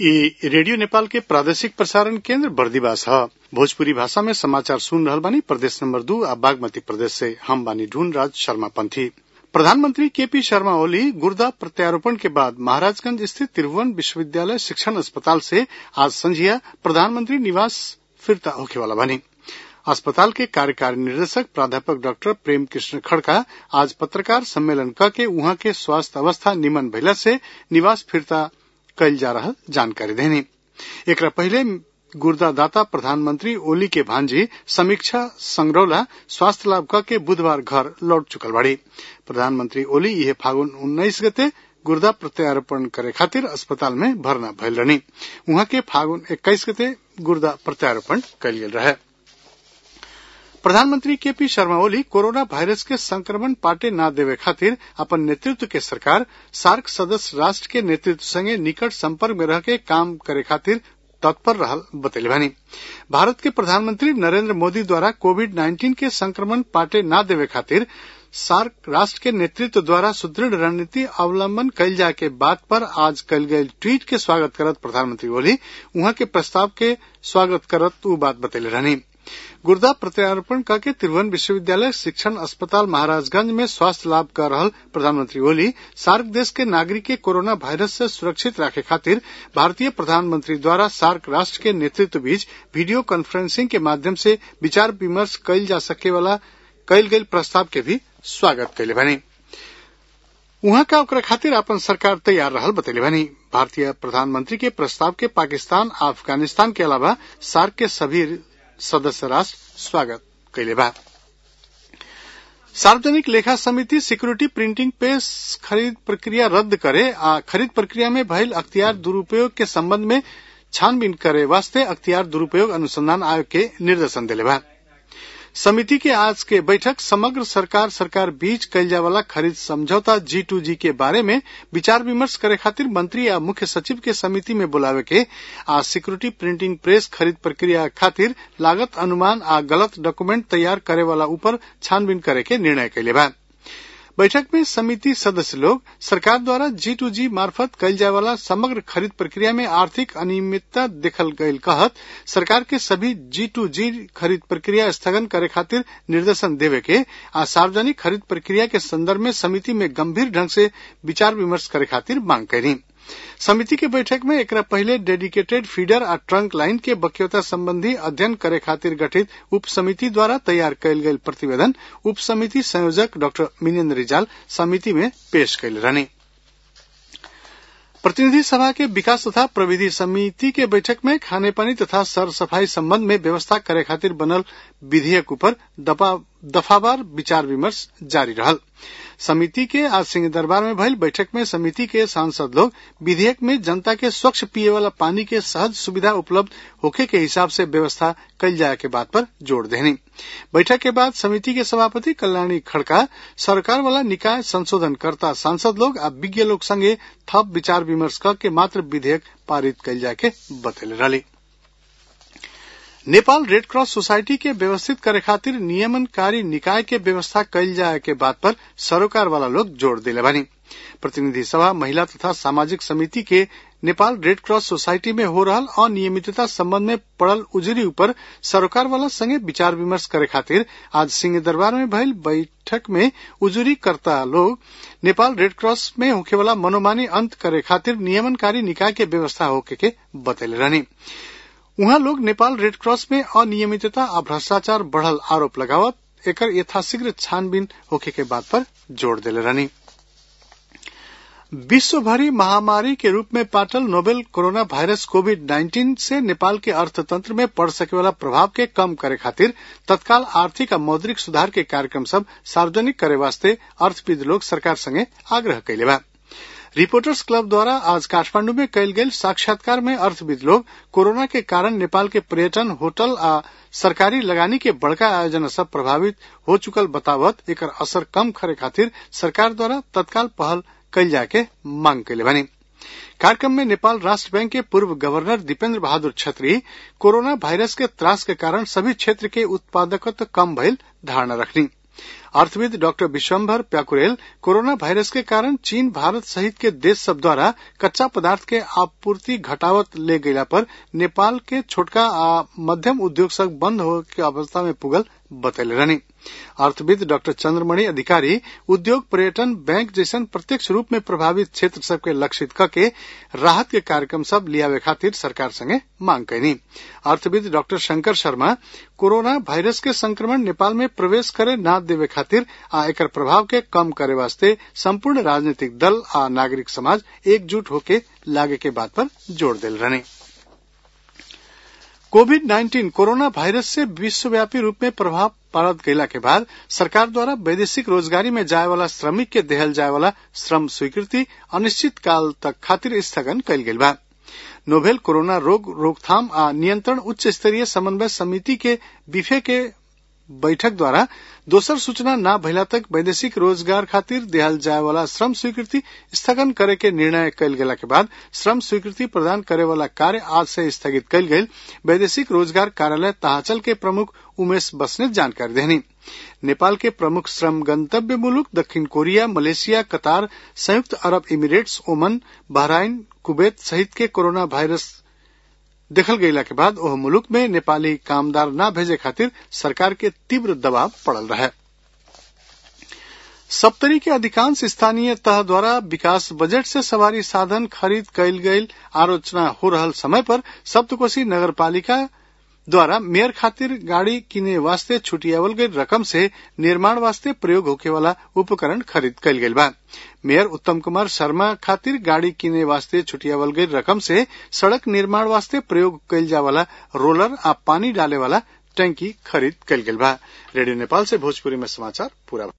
इ रेडियो नेपाल के प्रादेशिक प्रसारण केन्द्र बर्दिवास ह भोजपुरी भाषा में समाचार सुन रहल बानी प्रदेश नंबर दू आ बागमती प्रदेश से हम बानी ढूंढ राज शर्मा पंथी प्रधानमंत्री केपी शर्मा ओली गुर्दा प्रत्यारोपण के बाद महाराजगंज स्थित त्रिभुवन विश्वविद्यालय शिक्षण अस्पताल से आज संझिया प्रधानमंत्री निवास फिरता होखे वाला बानी अस्पताल के कार्यकारी निदेशक प्राध्यापक डॉक्टर प्रेम कृष्ण खड़का आज पत्रकार सम्मेलन क के उहाँ के स्वास्थ्य अवस्था निमन भइला से निवास फिरता कइल जा रहल जानकारी देनी एकरा पहिले गुर्दादाता प्रधानमंत्री ओली के भांजी समीक्षा संगरौला स्वास्थ्य लाभ क के बुधवार घर लौट चुकल बाड़ी प्रधानमंत्री ओली इहे फागुन उन्नाइस गते गुर्दा प्रत्यारोपण करे खातिर अस्पताल में भर्ना भइल रहनी उहाँ के फागुन एक्काइस गते गुर्दा प्रत्यारोपण कइल गेल रहे प्रधानमंत्री केपी शर्मा ओली कोरोना वायरस के संक्रमण पाटे ना देवे खातिर अपन नेतृत्व के सरकार सार्क सदस्य राष्ट्र के नेतृत्व संगे निकट संपर्क में रह के काम करे खातिर तत्पर रहल बतैले बानी भारत के प्रधानमंत्री नरेंद्र मोदी द्वारा कोविड नाइन्टीन के संक्रमण पाटे ना देवे खातिर सार्क राष्ट्र के नेतृत्व द्वारा सुदृढ़ रणनीति अवलंबन कइल जाए के बात पर आज कल गये ट्वीट के स्वागत करत प्रधानमंत्री ओली उहाँ के प्रस्ताव के स्वागत करत उ बात बतैले रहनी गुर्दा प्रत्यारोपण करके त्रिभुवन विश्वविद्यालय शिक्षण अस्पताल महाराजगंज में स्वास्थ्य लाभ कर रहल प्रधानमंत्री ओली सार्क देश के नागरिक के कोरोना वायरस से सुरक्षित राखे खातिर भारतीय प्रधानमंत्री द्वारा सार्क राष्ट्र के नेतृत्व बीच वीडियो कॉन्फ्रेंसिंग के माध्यम से विचार विमर्श कइल जा सके वाला कइल गइल प्रस्ताव के भी स्वागत कइले बानी उहाँ का ओकरा खातिर अपन सरकार तैयार रहल बतैले बानी भारतीय प्रधानमंत्री के प्रस्ताव के पाकिस्तान अफगानिस्तान के अलावा सार्क के सभी सदस्य राष्ट्र स्वागत कैले बा सार्वजनिक लेखा समिति सिक्योरिटी प्रिंटिंग पे खरीद प्रक्रिया रद्द करे आ खरीद प्रक्रिया में भइल अख्तियार दुरुपयोग के संबंध में छानबीन करे वास्ते अख्तियार दुरुपयोग अनुसंधान आयोग के निर्देशन दिले बा समिति के आज के बैठक समग्र सरकार सरकार बीच कइल जाए वाला खरीद समझौता जी टू जी के बारे में विचार विमर्श करे खातिर मंत्री आ मुख्य सचिव के समिति में बुलावे के आ सिक्योरिटी प्रिंटिंग प्रेस खरीद प्रक्रिया खातिर लागत अनुमान आ गलत डॉक्यूमेंट तैयार करे वाला ऊपर छानबीन करे के निर्णय कैले बा बैठक में समिति सदस्य लोग सरकार द्वारा जी टू जी मार्फत कइल जाए वाला समग्र खरीद प्रक्रिया में आर्थिक अनियमितता देखल गयल कहत सरकार के सभी जी टू जी खरीद प्रक्रिया स्थगन करे खातिर निर्देशन देवे के आ सार्वजनिक खरीद प्रक्रिया के संदर्भ में समिति में गंभीर ढंग से विचार विमर्श करे खातिर मांग करी समिति के बैठक में एकरा पहले डेडिकेटेड फीडर आ ट्रंक लाइन के बक्यता संबंधी अध्ययन करे खातिर गठित उप समिति द्वारा तैयार कयल गेल प्रतिवेदन उप समिति संयोजक डॉक्टर मिनेन्द्र रिजाल समिति में पेश कैल रहनी प्रतिनिधि सभा के विकास तथा प्रविधि समिति के बैठक में खाने पानी तथा सर सफाई संबंध में व्यवस्था करे खातिर बनल विधेयक ऊपर दफावार विचार विमर्श जारी रहल समिति के आज सिंह दरबार में भइल बैठक में समिति के सांसद लोग विधेयक में जनता के स्वच्छ पिए वाला पानी के सहज सुविधा उपलब्ध होखे के हिसाब से व्यवस्था कल जाए के बात पर जोर देनी बैठक के बाद समिति के सभापति कल्याणी खड़का सरकार वाला निकाय संशोधन करता सांसद लोग आ विज्ञ लोग संगे थप विचार विमर्श करके मात्र विधेयक पारित कल जाए के बतैले रही नेपाल रेड क्रॉस सोसाइटी के व्यवस्थित करे खातिर नियमनकारी निकाय के व्यवस्था कइल जाए के बात पर सरोकार वाला लोग जोर दिले बानी प्रतिनिधि सभा महिला तथा सामाजिक समिति के नेपाल रेड क्रॉस सोसाइटी में हो रहल अनियमितता संबंध में पड़ल उजरी ऊपर सरोकार वाला संगे विचार विमर्श करे खातिर आज सिंह दरबार में भइल बैठक में उजरी करता लोग नेपाल रेड क्रॉस में होखे वाला मनोमानी अंत करे खातिर नियमनकारी निकाय के व्यवस्था होके के बतैले रहनी उहाँ लोग नेपाल रेड क्रॉस में अनियमितता आ भ्रष्टाचार बढ़ल आरोप लगावत एकर यथाशीघ्र छानबीन होखे के बात पर जोर दिले रहनी विश्वभरी महामारी के रूप में पाटल नोवेल कोरोना वायरस कोविड 19 से नेपाल के अर्थतंत्र में पड़ सके वाला प्रभाव के कम करे खातिर तत्काल आर्थिक आ मौद्रिक सुधार के कार्यक्रम सब सार्वजनिक करे वास्ते अर्थविद लोग सरकार संगे आग्रह कैले बा रिपोर्टर्स क्लब द्वारा आज काठमांडू में कयल गेल साक्षात्कार में अर्थविद लोग कोरोना के कारण नेपाल के पर्यटन होटल आ सरकारी लगानी के बड़का आयोजन सब प्रभावित हो चुकल बतावत एकर असर कम करे खातिर सरकार द्वारा तत्काल पहल कइल जाके मांग कैले बानी कार्यक्रम में नेपाल राष्ट्र बैंक के पूर्व गवर्नर दीपेन्द्र बहादुर छत्री कोरोना वायरस के त्रास के कारण सभी क्षेत्र के उत्पादकत्व कम भइल धारणा रखनी अर्थविद doctor Vishwambhar Pyakurel corona virus के कारण चीन भारत सहित के देश सब द्वारा कच्चा पदार्थ के आपूर्ति घटावत ले गयला पर नेपाल के छोटका आ मध्यम उद्योग सब बंद हो के अवस्था में पुगल बतैले रहनी अर्थविद डॉक्टर चंद्रमणि अधिकारी उद्योग पर्यटन बैंक जैसन प्रत्यक्ष रूप में प्रभावित क्षेत्र सबके लक्षित करके राहत के कार्यक्रम सब लियावे खातिर सरकार संगे मांग कैनी अर्थविद doctor Shankar Sharma corona virus के संक्रमण नेपाल में प्रवेश करे न देवे खातिर आ एकर प्रभाव के कम करे वास्ते संपूर्ण राजनीतिक दल आ नागरिक समाज एकजुट होके लागे के बात पर जोर दिल रहने कोविड नाइन्टीन कोरोना वायरस से विश्वव्यापी रूप में प्रभाव पारत गयला के बाद सरकार द्वारा वैदेशिक रोजगारी में जाए वाला श्रमिक के देहल जाए वाला श्रम स्वीकृति अनिश्चित काल तक खातिर स्थगन कयल गेल बा नोवेल कोरोना रोग रोकथाम आ नियंत्रण उच्च स्तरीय समन्वय समिति के बिफे के बैठक द्वारा दोसर सूचना न भइला तक वैदेशिक रोजगार खातिर देहल जाए वाला श्रम स्वीकृति स्थगन करे के निर्णय कयल गेला के बाद श्रम स्वीकृति प्रदान करे वाला कार्य आज से स्थगित कयल गेल वैदेशिक रोजगार कार्यालय ताहाचल के प्रमुख उमेश बसने जानकारी देनी नेपाल के प्रमुख श्रम गंतव्य मुलुक दक्षिण कोरिया मलेशिया कतार संयुक्त अरब इमिरेट्स ओमन बहराइन कुवैत सहित के कोरोना वायरस देखल गयला के बाद ओह मुलुक में नेपाली कामदार न भेजे खातिर सरकार के तीव्र दबाव पड़ल रहे सप्तरी के अधिकांश स्थानीय तह द्वारा विकास बजट से सवारी साधन खरीद कयल गयल आलोचना हो रहल समय पर सप्तकोशी नगर पालिका द्वारा मेयर खातिर गाड़ी किने वास्ते छुटियावल गई रकम से निर्माण वास्ते प्रयोग होके वाला उपकरण खरीद कयल गेल बा मेयर उत्तम कुमार शर्मा खातिर गाड़ी किने वास्ते छुटियावल गई रकम से सड़क निर्माण वास्ते प्रयोग कयल जा वाला रोलर आ पानी डाले वाला टंकी खरीद कयल गेल बा रेडियो नेपाल से भोजपुरी में समाचार पूरा